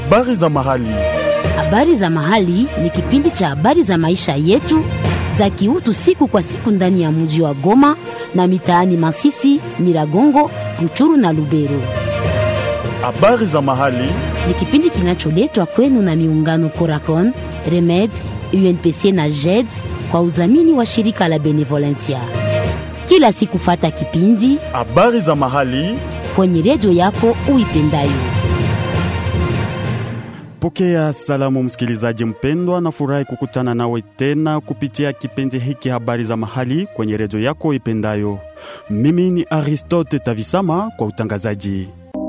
Habari za mahali. Habari za mahali ni kipindi cha habari za maisha yetu za kiutu siku kwa siku ndani ya mji wa Goma na mitaani Masisi, Nyiragongo, Ruchuru na Lubero. Habari za mahali. Ni kipindi kinacholetwa kwenu na miungano Coracon, Remed, UNPC na JED kwa udhamini wa shirika la Benevolencia. Kila siku fata kipindi Habari za mahali. kwenye redio yako uipendayo. Pokea salamu msikilizaji mpendwa, na furahi kukutana nawe tena kupitia kipindi hiki habari za mahali kwenye redio yako ipendayo. Mimi ni Aristote Tavisama kwa utangazaji.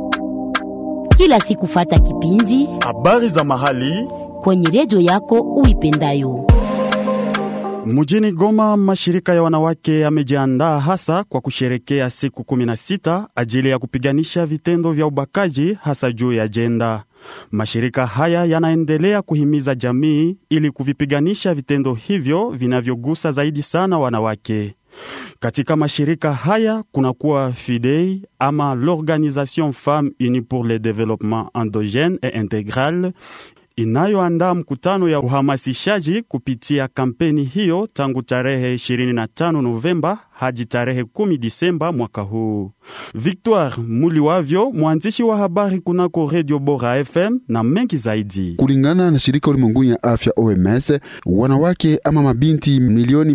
Kila siku fata kipindi Habari za mahali. kwenye redio yako uipendayo. Mjini Goma, mashirika ya wanawake yamejiandaa hasa kwa kusherekea siku 16 ajili ya kupiganisha vitendo vya ubakaji hasa juu ya jenda. Mashirika haya yanaendelea kuhimiza jamii ili kuvipiganisha vitendo hivyo vinavyogusa zaidi sana wanawake. Katika mashirika haya kunakuwa FIDEI ama l'Organisation Femmes Unies pour le Développement Endogène et Intégral inayoandaa mkutano ya uhamasishaji kupitia kampeni hiyo tangu tarehe 25 Novemba hadi tarehe 10 Disemba mwaka huu. Victoire Muliwavyo, mwandishi wa habari kunako Radio Bora FM na mengi zaidi. Kulingana na shirika ulimwenguni ya afya OMS, wanawake ama mabinti milioni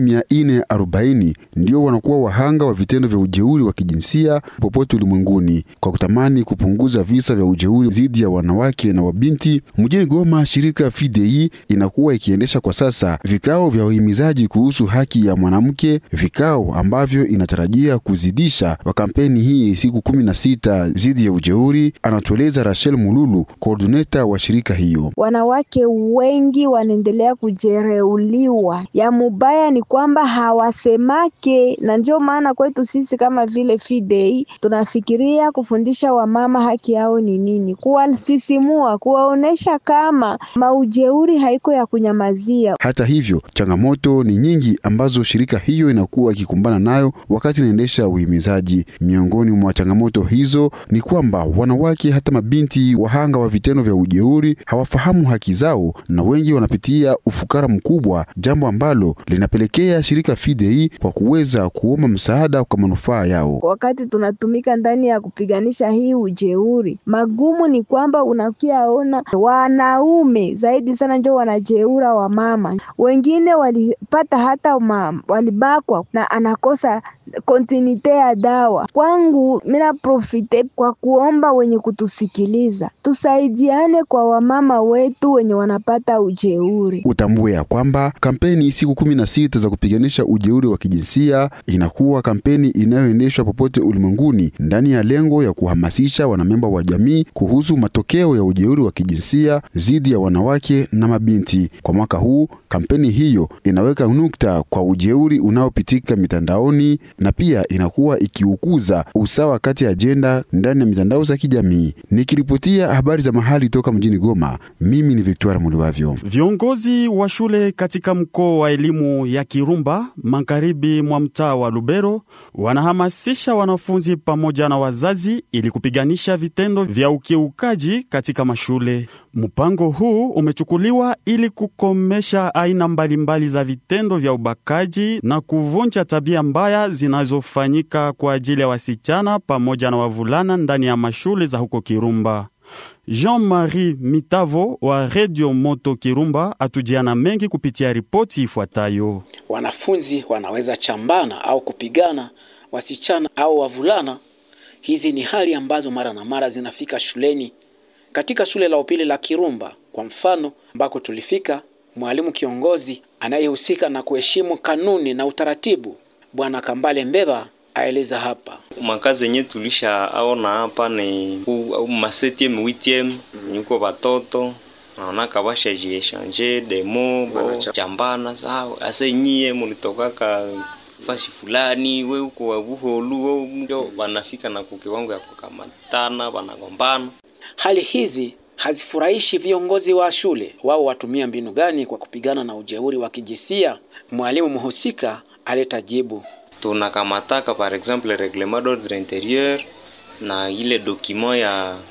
440 ndio wanakuwa wahanga wa vitendo vya ujeuri wa kijinsia popote ulimwenguni. Kwa kutamani kupunguza visa vya ujeuri dhidi ya wanawake na wabinti, mjini Goma, shirika FIDEI inakuwa ikiendesha kwa sasa vikao vya uhimizaji kuhusu haki ya mwanamke, vikao ambavyo inatarajia kuzidisha wa kampeni hii siku 16 dhidi ya ujeuri, anatueleza Rachel Mululu, koordineta wa shirika hiyo. Wanawake wengi wanaendelea kujereuliwa. Ya mubaya ni kwamba hawasemake, na ndio maana kwetu sisi kama vile FIDEI tunafikiria kufundisha wamama haki yao ni nini, kuwasisimua, kuwaonesha kama maujeuri haiko ya kunyamazia. Hata hivyo, changamoto ni nyingi ambazo shirika hiyo inakuwa ikikumbana nayo wakati inaendesha uhimizaji. Miongoni mwa changamoto hizo ni kwamba wanawake hata mabinti wahanga wa vitendo vya ujeuri hawafahamu haki zao na wengi wanapitia ufukara mkubwa, jambo ambalo linapelekea shirika FIDEI kwa kuweza kuomba msaada kwa manufaa yao. Wakati tunatumika ndani ya kupiganisha hii ujeuri, magumu ni kwamba unakiaona wanaume zaidi sana ndio wanajeura wamama, wengine walipata hata ma, walibakwa na anakosa kontinite ya dawa. Kwangu mina profite kwa kuomba wenye kutusikiliza tusaidiane kwa wamama wetu wenye wanapata ujeuri. Utambue ya kwamba kampeni siku kumi na sita za kupiganisha ujeuri wa kijinsia inakuwa kampeni inayoendeshwa popote ulimwenguni ndani ya lengo ya kuhamasisha wanamemba wa jamii kuhusu matokeo ya ujeuri wa kijinsia dhidi ya wanawake na mabinti. Kwa mwaka huu kampeni hiyo inaweka nukta kwa ujeuri unaopitika mitandaoni na pia inakuwa ikiukuza usawa kati ya ajenda ndani ya mitandao za kijamii. Nikiripotia habari za mahali toka mjini Goma, mimi ni Victoire Muliwavyo. Viongozi wa shule katika mkoa wa elimu ya Kirumba magharibi mwa mtaa wa Lubero wanahamasisha wanafunzi pamoja na wazazi ili kupiganisha vitendo vya ukiukaji katika mashule. Mpango huu umechukuliwa ili kukomesha aina mbalimbali za vitendo vya ubakaji na kuvunja tabia mbaya zinazofanyika kwa ajili ya wasichana pamoja na wavulana ndani ya mashule za huko Kirumba. Jean-Marie Mitavo wa Radio Moto Kirumba atujiana mengi kupitia ripoti ifuatayo. Wanafunzi wanaweza chambana au kupigana, wasichana au wavulana. Hizi ni hali ambazo mara na mara zinafika shuleni. Katika shule la upili la Kirumba kwa mfano, ambako tulifika, mwalimu kiongozi anayehusika na kuheshimu kanuni na utaratibu, Bwana Kambale Mbeba aeleza hapa. makazi yenye tulisha aona hapa ni ma 7e 8e niko watoto naonaka bashajiechange demo chambana sawa asa nyie mulitokaka fasi fulani we uko wa buholu we ndio wanafika na kukiwango ya kukamatana wanagombana Hali hizi hazifurahishi viongozi wa shule. Wao watumia mbinu gani kwa kupigana na ujeuri wa kijinsia? Mwalimu mhusika aleta jibu. tunakamataka par exemple reglement d'ordre intérieur na ile document ya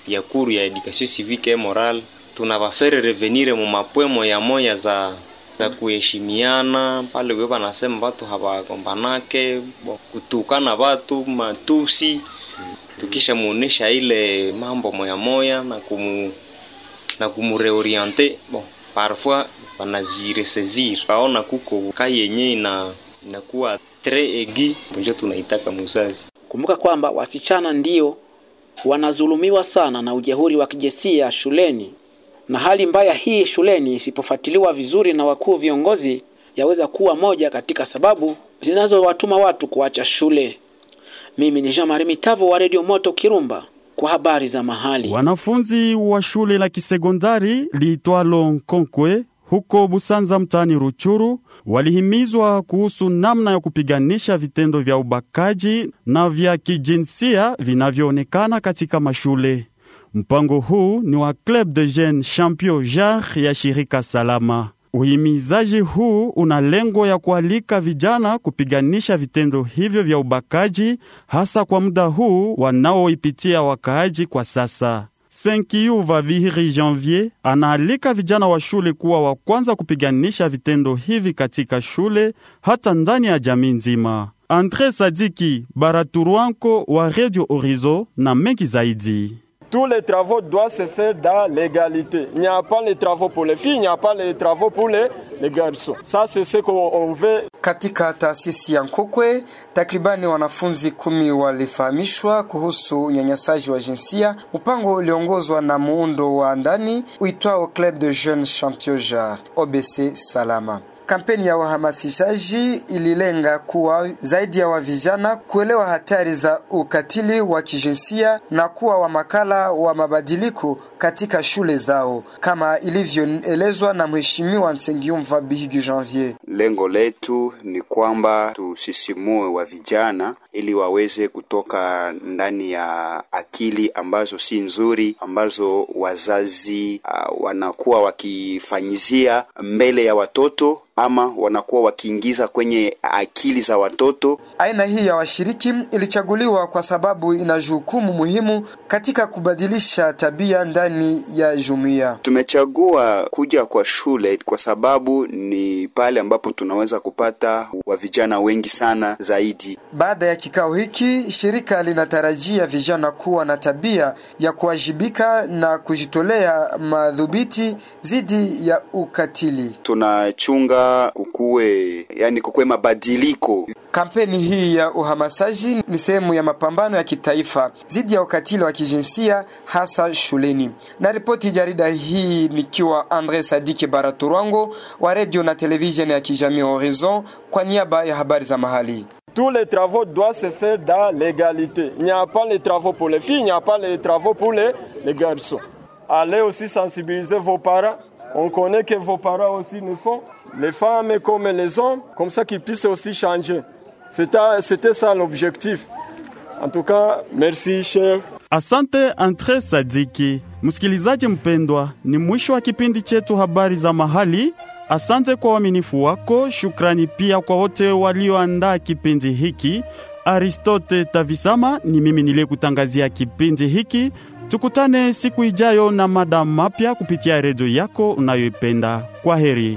ya kuru ya education civique et morale tunavafere revenire mu mapwemo ya moya za za kuheshimiana pale we banasema watu hawagombanake bo, kutukana watu matusi tukisha muonesha ile mambo moya moya na kumu na kumureoriente bon parfois wanajiresaisir waona kuko kai yenye ina inakuwa tres egi njo tunaitaka muzazi Kumbuka kwamba wasichana ndio wanazulumiwa sana na ujehuri wa kijinsia shuleni, na hali mbaya hii shuleni isipofuatiliwa vizuri na wakuu viongozi, yaweza kuwa moja katika sababu zinazowatuma watu kuacha shule. Mimi ni Jean Marie Mitavo wa Radio Moto Kirumba kwa habari za mahali. Wanafunzi wa shule la kisekondari liitwalo Nkonkwe huko Busanza mtaani Ruchuru walihimizwa kuhusu namna ya kupiganisha vitendo vya ubakaji na vya kijinsia vinavyoonekana katika mashule. Mpango huu ni wa Club de Jeunes Champion Jar ya shirika Salama. Uhimizaji huu una lengo ya kualika vijana kupiganisha vitendo hivyo vya ubakaji, hasa kwa muda huu wanaoipitia wakaaji kwa sasa. Senkiyuva Vihiri Janvier anaalika vijana wa shule kuwa wa kwanza kupiganisha vitendo hivi katika shule hata ndani ya jamii nzima. Andre Sadiki Baraturwanko wa Radio Horizon na mengi zaidi. Tous les travaux doivent se faire dans l'égalité. Il n'y a pas les travaux pour les filles, il n'y a pas les travaux pour les, les garçons. Ça, c'est ce qu'on veut. Katika taasisi ya Nkokwe takribani wanafunzi kumi walifahamishwa kuhusu unyanyasaji wa jinsia, mpango uliongozwa na muundo wa ndani uitwao Club de Jeunes Champion Jar OBC Salama. Kampeni ya uhamasishaji ililenga kuwa zaidi ya wavijana kuelewa hatari za ukatili wa kijinsia na kuwa wa makala wa mabadiliko katika shule zao, kama ilivyoelezwa na Mheshimiwa Nsengiumva Bihigi Janvier. Lengo letu ni kwamba tusisimue wa vijana ili waweze kutoka ndani ya akili ambazo si nzuri, ambazo wazazi uh, wanakuwa wakifanyizia mbele ya watoto ama wanakuwa wakiingiza kwenye akili za watoto. Aina hii ya washiriki ilichaguliwa kwa sababu ina jukumu muhimu katika kubadilisha tabia ndani ya jumuiya. Tumechagua kuja kwa shule kwa sababu ni pale ambapo tunaweza kupata wa vijana wengi sana zaidi. Baada ya kikao hiki, shirika linatarajia vijana kuwa na tabia ya kuwajibika na kujitolea madhubiti dhidi ya ukatili. Tunachunga kukuwe, yani kukuwe mabadiliko. Kampeni hii ya uhamasishaji ni sehemu ya mapambano ya kitaifa dhidi ya ukatili wa kijinsia hasa shuleni. Na ripoti jarida hii nikiwa Andre Sadiki Baraturwango wa radio na televisheni ya kijamii Horizon kwa niaba ya habari za mahali. Tous les travaux doivent se faire dans l'égalité. Il n'y a pas les travaux pour les filles, il n'y a pas les travaux pour les, les garçons. Allez aussi sensibiliser vos parents. On connaît que vos parents aussi le font. Les femmes comme les hommes, comme ça qu'ils puissent aussi changer. C'était ça l'objectif. En tout cas, merci cher. Asante Andre Sadiki. Msikilizaji mpendwa, ni mwisho wa kipindi chetu habari za mahali. Asante kwa uaminifu wako. Shukrani pia kwa wote walioandaa kipindi hiki. Aristote Tavisama ni mimi niliyekutangazia kipindi hiki. Tukutane siku ijayo na mada mapya kupitia redio yako unayoipenda. Kwa heri.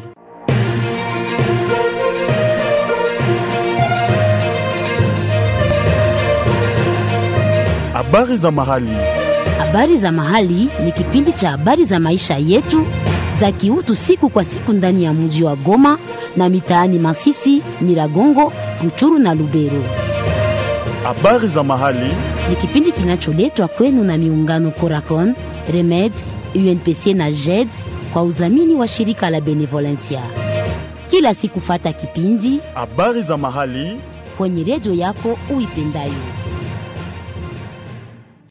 Habari za mahali. Habari za mahali ni kipindi cha habari za maisha yetu za kiutu siku kwa siku ndani ya mji wa Goma na mitaani Masisi, Nyiragongo, Ruchuru na Lubero. Habari za mahali Ni kipindi kinacholetwa kwenu na miungano Coracon, Remed, UNPC na JED kwa udhamini wa shirika la Benevolencia. Kila siku fata kipindi habari za mahali kwenye redio yako uipendayo.